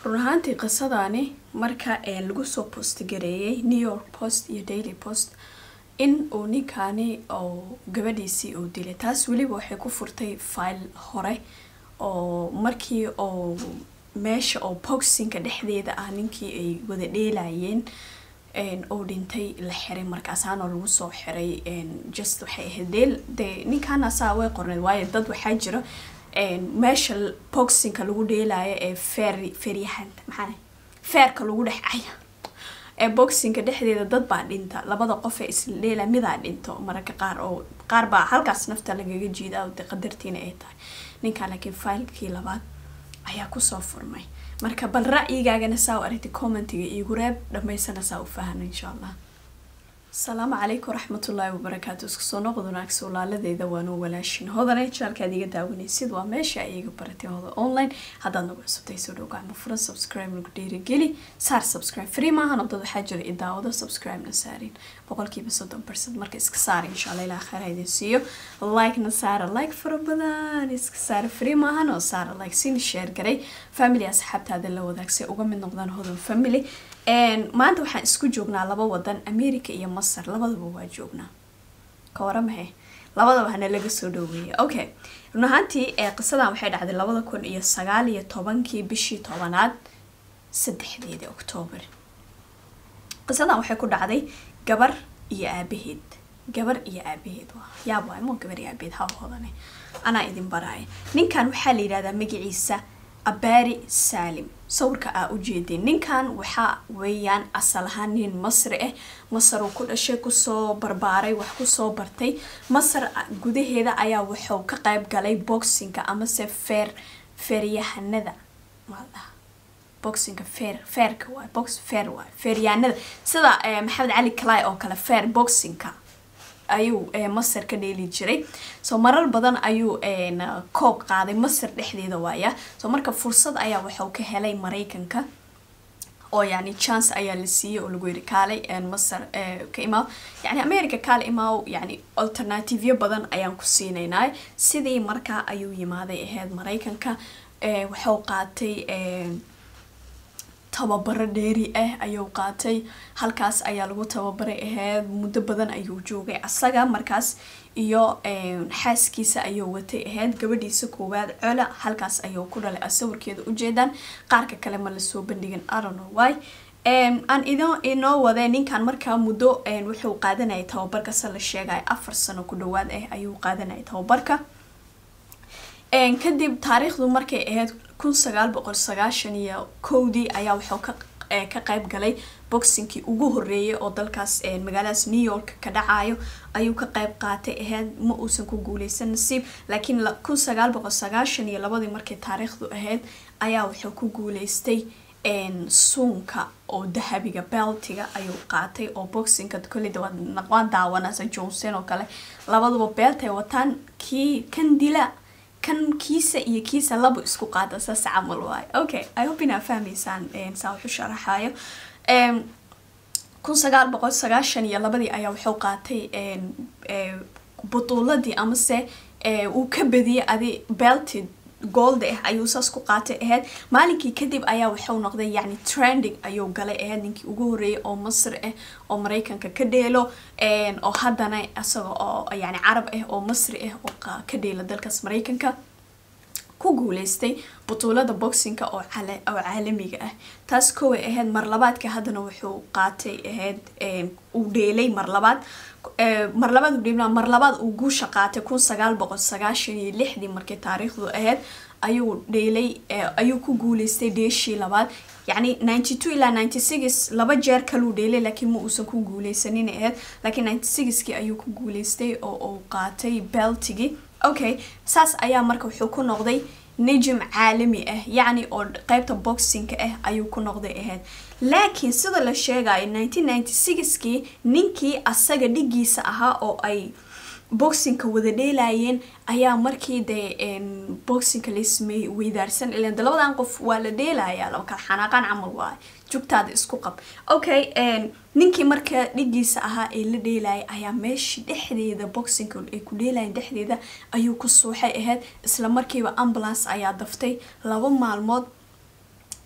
run ahaantii qisadani marka lagu soo postgareeyay new york post iyo daily post in uu ninkaani oo gabadhiisii uu dilay taas weliba waxay ku furtay file hore oo markii oo meesha oo boxinka dhexdeeda ah ninkii ay wada dheelayeen oo dhintay la xiray markaasaana lagu soo xiray just waxay ahayd deel dee ninkaana saa way qorneed waayo dad waxaa jira meesha boxinka lagu dheelayo ee feer feeryahan maxaa feerka lagu dhex caya ee boxinka dhexdeeda dad baa dhinta labada qof ee isla dheela midaa dhinto mararka qaar oo qaar baa halkaas nafta lagaga jiida de qadartiina ay tahay ninkan laakiin failkii labaad ayaa kusoo furmay marka bal ra'yigaagana saa u aragtay commentiga iigu reeb dhamaysana saa u fahana insha allah asalaamu calaykum waraxmatullaahi wabarakaatu isku soo noqod wanaagso laaladeeda waanu walaashin hodane jaalkaad iga daawanaysid waa meesha ay iga baratay hoda online haddaad nagu cusubtay soo dhow gacmo furan subscribe nagu dhiirigeli saar subscribe free maahan oo dad waxaa jira i daawado subscribe-na saarin boqolkiiba soddon percent marka iska saara insha allah ilaa khayr idin siiyo like-na saara like fara badan iska saara free maahan oo saara like siin share garay family asxaabtaada la wadaagsay uga mid noqdaan hodan family maanta waxaan isku joognaa laba wadan america iyo masar labadaba waa joognaa ka waramahe labadaba hana laga soo dhaweeyay okay run ahaantii qisadan waxay dhacday labada kun iyo sagaal iyo tobankii bishii tobanaad saddexdeedii octoobar qisadan waxay ku dhacday gabar iyo aabaheed gabar iyo aabaheed yaab waay mo gabar iyo aabaheed ha hodane anaa idin baraaya ninkan waxaa la yidhahdaa magaciisa abaari saalim sawirka aa ujeedeen ninkan waxaa weeyaan asal ahaan nin masri ah masar uu ku dhashay kusoo barbaaray wax kusoo bartay masar gudaheeda ayaa wuxuu ka qayb galay boxinga amase feer feeryahanada maaldhaha boxinga feer feerka waay box feer waay feeryahanada sida maxamed cali kalay oo kale feer boxinga ayuu masar ka dheeli jiray so marar badan ayuu koob qaaday masar dhexdeeda waaya so marka fursad ayaa waxuu ka helay mareykanka oo yani chance ayaa la siiyey oo lagu yiri kaalay masar ka imaaw yani america kaale imaaw yani alternativyo badan ayaan ku siinaynaa sidii markaa ayuu yimaaday ahayd mareykanka waxuu qaatay tababaro dheeri ah ayuu qaatay halkaas ayaa lagu tababaray ahayd muddo badan ayuu joogay asaga markaas iyo xaaskiisa ayuu watay ahayd gabadhiisa koowaad cola halkaas ayuu ku dhalay sawirkeeda ujeedaan qaarka kale ma lasoo bandhigin arono wy aan idin inoo wadee ninkan markaa muddo wuxuu qaadanayay tababarka se la sheegaya afar sano ku dhawaad ah ayuu qaadanayay tababarka kadib taariikhdu markay ahayd kun sagaal boqol sagaashan iyo kowdii ayaa wuxuu ka ka qayb galay boxinkii ugu horeeyay oo dalkaas magaaladaas new york ka dhacayo ayuu ka qayb qaatay ahayd ma uusan ku guuleysan nasiib laakiin kun sagaal boqol sagaashan iyo labadii markay taariikhdu ahayd ayaa wuxuu ku guuleystay suunka oo dahabiga beltiga ayuu qaatay oo boxinka koleyda waan daawanasa johnson oo kale labaduba beelt ay wataan kii kan dila kan kiisa iyo kiisa laba isku qaada saas camal waayo okay i hope inaa fahmaysaan saa wuxu sharaxayo kun sagaal boqol sagaashan iyo labadii ayaa wuxuu qaatay butuuladii amase uu ka badiyay adi belted gold ah ayuu saas ku qaatay ahayd maalinkii kadib ayaa wuxuu noqday yani trending ayuu galay ahayd ninkii ugu horeeyay oo masr ah oo mareykanka ka dheelo oo haddana isaga oo yani carab ah oo masri ah oo ka dheela dalkaas mareykanka ku guuleystay butuulada boxinka oo caalamiga ah taas koway ahayd mar labaadka haddana wuxuu qaatay ahayd uu dheelay mar labaad mar labaad uu dheelaa mar labaad uu guusha qaatay kun sagaal boqol sagaashan iyo lixdii markay taariikhdu ahayd ayuu dheelay ayuu ku guuleystay dheeshii labaad yacni ninety two ilaa ninety six laba jeer kaluu dheelay laakiin ma uusan ku guuleysanin ahayd laakiin ninety sixkii ayuu ku guuleystay oo uu qaatay beltigii okay saas ayaa marka wuxuu ku noqday najim caalami ah yacni oo qeybta boxinka ah ayuu ku noqday ahayd laakiin sida la sheegayo nineteen ninety sixkii ninkii asaga dhigiisa ahaa oo ay boxinka wada dheelayeen ayaa markii dee boxinka laismey weydaarsan ilan de labadan qof waa la dheelayaa laba kala xanaaqaan camal waayo jugtaada isku qab okay ninkii marka dhigiisa ahaa ee la dheelayay ayaa meeshii dhexdeeda boxinka ay ku dheelayeen dhexdeeda ayuu ku suuxay ahayd isla markiiba ambulance ayaa daftay laba maalmood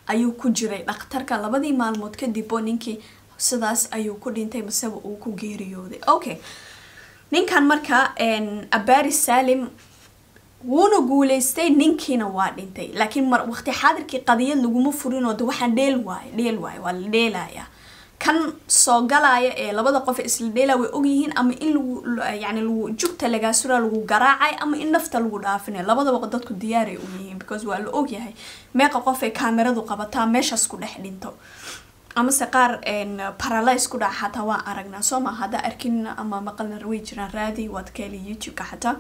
ayuu ku jiray dhakhtarka labadii maalmood kadib oo ninkii sidaas ayuu ku dhintay maseba uu ku geeriyooday okay ninkan marka abari salim wuuna guuleystay ninkiina waa dhintay laakiin mar waqti xaadirkii qadiyad laguma furinoo de waxaan dheel waayo dheel waayo waa la dheelaya kan soo galaya ee labada qof isla dheelaya way ogyihiin ama in lagu yani lagu jugta lagaasura lagu garaacay ama in nafta lagu dhaafinayo labadaba dadku diyaaray u yihiin because waa la ogyahay meeqa qof ee kaamiradu qabataa meeshaas ku dhex dhinto amase qaar paralys ku dhaca xataa waan aragnaa soo maa haddaa arkin ama maqalna way jiraan raadi waad ka heli youtube-ka xataa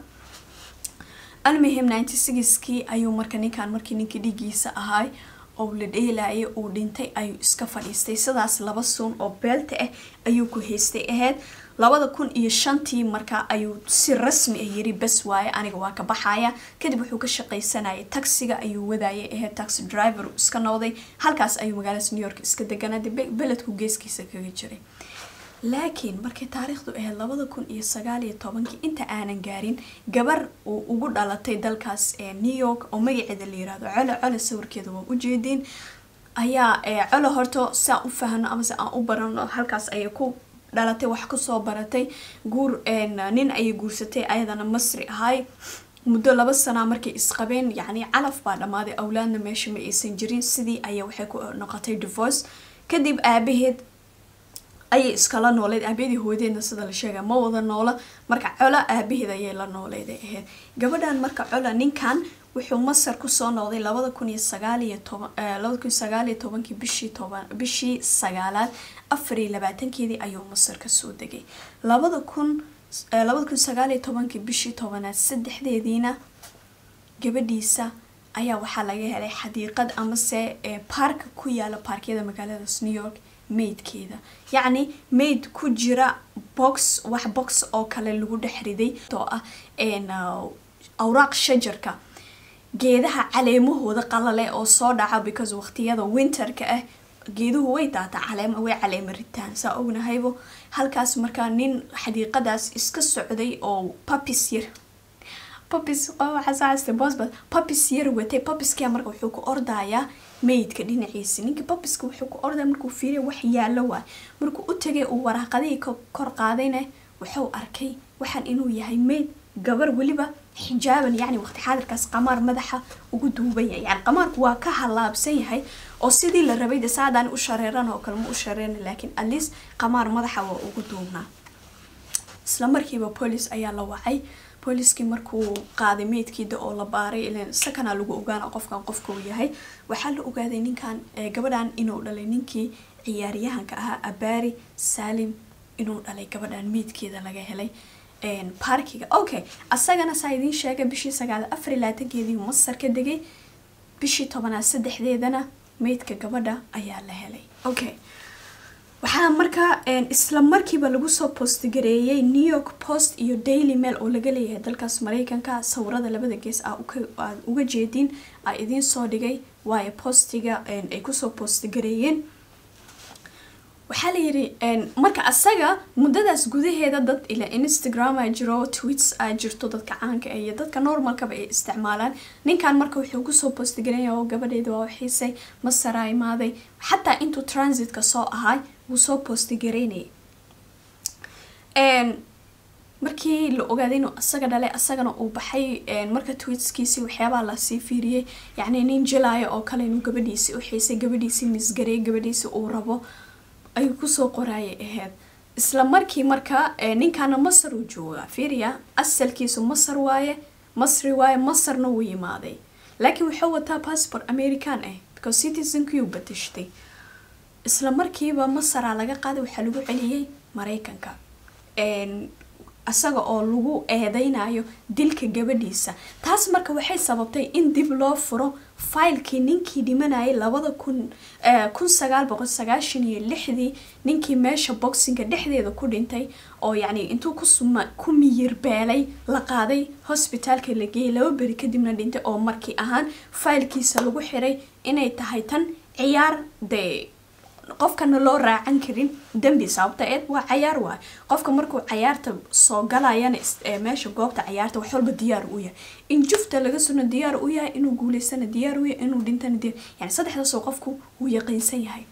almuhim ninety sixkii ayuu marka ninkan markii ninkii dhigiisa ahaay oo la dheelayay uu dhintay ayuu iska fadhiistay sidaas laba suun oo beelta ah ayuu ku haystay ahayd labada kun iyo shantii marka ayuu si rasmi ah yiri bes waaye aniga waa ka baxaya kadib wuxuu ka shaqaysanayay taxiga ayuu wadayay ahayd taxi driver iska noqday halkaas ayuu magaalada new york iska deganaaday beledku geeskiisa kaga jiray laakiin markay taariikhdu ahayd labada kun iyo sagaal iyo tobankii inta aanan gaarin gabar uu ugu dhalatay dalkaas ee new york oo magaceeda la yirahdo colo colo sawirkeeda waa ujeediin ayaa colo horto si aan u fahno ama si aan u barano halkaas ayay ku dhalatay wax kusoo baratay guur nin ayay guursatay ayadana masri ahay muddo laba sanaa markay isqabeen yacni calaf baa dhammaaday awlaadna meesha ma aysan jirin sidii ayay waxay ku noqotay divorce kadib aabaheed ayay iskala nooleyd aabiyadii hooyadeedna sida la sheega ma wada noola marka cola aabaheed ayay la nooleeday ahayd gabadhan marka cola ninkan wuxuu masar kusoo noqday labada kun iyo sagaaliyo toban labada kun sagaaliyo tobankii bishii toban bishii sagaalaad afar iyo labaatankeedii ayuu masar kasoo degay labada kun labada kun sagaaliyo tobankii bishii tobanaad saddexdeediina gabadhiisa ayaa waxaa laga helay xadiiqad amase baarka ku yaala baarkyada magaaladaas new york maydkeeda yacni mayd ku jira box wax box oo kale lagu dhex riday oo ah awraaq shajarka geedaha caleemahooda qalale oo soo dhaca because waqtiyada winterka ah geeduhu way daataa caleema way caleema ritaan saa ognahaybo halkaas markaa nin xadiiqadaas iska socday oo papis yar papis waxaasaasta bosbas papis yar watay papiskia marka wuxuu ku ordayaa maydka dhinaciisa ninka babiska wuxuu ku ordaya markuu fiiriya wax yaallo waay markuu u tagay uu waraaqadihii kor qaadayna wuxuu arkay waxaan inuu yahay mayd gabar weliba xijaaban yacni waqti xaadirkaas qamaar madaxa ugu duuban yahay yani qamaarku waa ka halaabsan yahay oo sidii la rabay de saadaan u shareeran oo kale ma u shareerna laakiin atleast qamaar madaxa waa ugu duubnaa isla markiiba police ayaa la wacay booliskii markuu qaaday meydkiida oo la baaray ilan sakana lagu ogaana qofkan qofka uu yahay waxaa la ogaaday ninkan gabadhan inuu dhalay ninkii ciyaaryahanka ahaa abari salim inuu dhalay gabadhan meydkeeda laga helay baarkiga okay asagana saa idiin sheegay bishii sagaal afar iyo labaatankeedii masar ka degay bishii tobanaad saddexdeedana meydka gabadha ayaa la helay okay waxaa markaa isla markiiba lagu soo postgareeyay new york post iyo daily mail oo laga leeyahay dalkaas mareykanka sawirada labada gees aad uga jeediin a idiin soo dhigay waayo postiga ay kusoo postgareeyeen waxaa layiri marka asaga muddadaas gudaheeda dad ila instagram a jiro tweets a jirto dadka caanka iyo dadka normalkaba ay isticmaalaan ninkan marka wuxuu kusoo postgareeya oo gabadheeda waa xiisay masaraa imaaday xataa intuu transitka soo ahay wuu soo postgareynayay markii la ogaaday inuu asaga dhalay asagana uu baxay marka tweetskiisii waxyaabaa lasii fiiriyey yacni nin jelaayo oo kale inuu gabadhiisii u xiisay gabadhiisii misgareey gabadhiisii uu rabo ayuu kusoo qoraayay ahayd isla markii marka ninkana masar uu joogaa fiiriya asalkiisu masar waaye masri waaye masarna wuu yimaaday laakiin wuxuu wataa passport american ah because citizenkiiu batashday isla markiiba masaraa laga qaaday waxaa lagu celiyey mareykanka isaga oo lagu eedeynayo dilka gabadhiisa taas marka waxay sababtay in dib loo furo faylkii ninkii dhimanayay labada kun kun sagaal boqol sagaashan iyo lixdii ninkii meesha boxinga dhexdeeda ku dhintay oo yacni intuu kusuma ku miyir beelay la qaaday hosbitaalka la geeyay laba beri kadibna dhintay oo markii ahaan faylkiisa lagu xiray inay tahay tan ciyaar dee qofkana loo raacan karin dembi sababta eed waa cayaar waay qofka markuu cayaarta soo galayana meesha goobta cayaarta wax walba diyaar u yahay in jufta laga suna diyaar u yahay inuu guuleystana diyaar u yahay inuu dhintana diyaar yani saddexdaasoo qofku wuu yaqiinsan yahay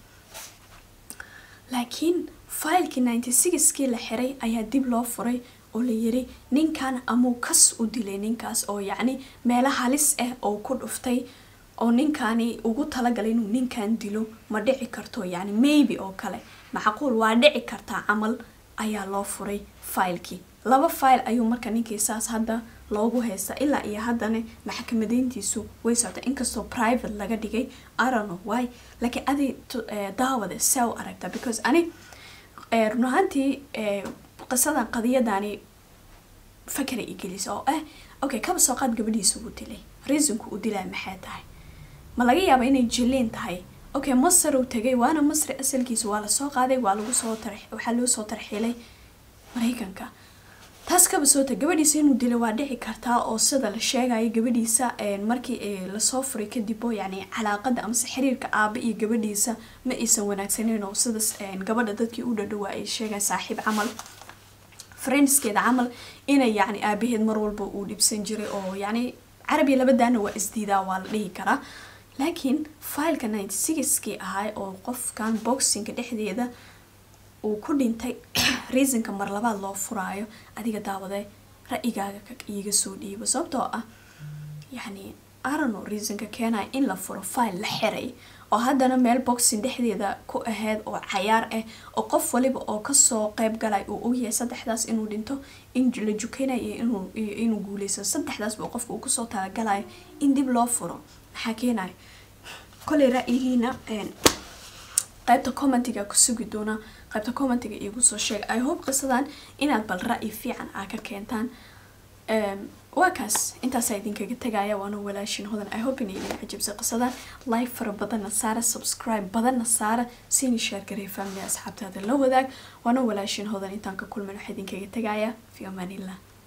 laakiin failkii ninety sixkii la xiray ayaa dib loo furay oo la yiri ninkan amuu kas u dilay ninkaas oo yacni meelo halis ah oo ku dhuftay oo ninkani ugu talagalay inuu ninkan dilo ma dhici karto yacni maybe oo kale macquul waa dhici kartaa camal ayaa loo furay failkii laba file ayuu marka ninkii saas hadda loogu haysta ilaa iyo haddana maxkamadeyntiisu way socda inkastoo private laga dhigay arono why laakiin adi daawada saa u aragta because ani run ahaantii qisadan qadiyadani fakera igelisa oo ah okay kaba soo qaad gabadhiisa uu dilay reasonku uu dilaa maxay tahay ma laga yaaba inay jiliin tahay okay masar uu tagay waana masri asalkiisa waa lasoo qaaday waa lagu soo tar waxaa loo soo tarxiilay maraykanka taas kaba soo tag gabadhiisa inuu dilay waa dhici kartaa oo sida la sheegayo gabadhiisa markii lasoo furay kadib oo yacni calaaqada amase xiriirka aaba iyo gabadhiisa ma aysan wanaagsaneyn oo sidas gabadha dadkii u dhadhawaa ay sheegaan saaxiib camal friendskeeda camal inay yacni aabaheed mar walba uu dhibsan jiray oo yacni carabiya labadaana waa isdiidaa waa la dhihi karaa laakiin fileka ninety sixkii ahaa oo qofkan boxinga dhexdeeda uu ku dhintay reasonka mar labaad loo furaayo adiga daawade ra-igaaga iiga soo dhiibo sababtoo ah yacni arano reasonka keenaya in la furo file la xiray oo haddana meel boxing dhexdeeda ku aheyd oo cayaar ah oo qof waliba oo kasoo qeyb galay uu ogyahay saddexdaas inuu dhinto in la jukeynayo iyo inuu guuleysto saddexdaasba qofka uu kusoo talagalayo in dib loo furo maxaa keenaya koley ra-yihiina qaybta commentiga ku sugi doona qaybta commentiga iigu soo sheeg i hope qisadan inaad bal ra-yi fiican aa ka keentaan waa kaas intaasaa idinkaga tagaya waana walaashin hodan i hope inay idin cajabsay qisadan like fara badanna saara subscribe badanna saara siini sheer garey family asxaabtaada la wadaag waana walaashin hodan intaan ka kulmin waxaa idinkaga tagaya fi amaanillah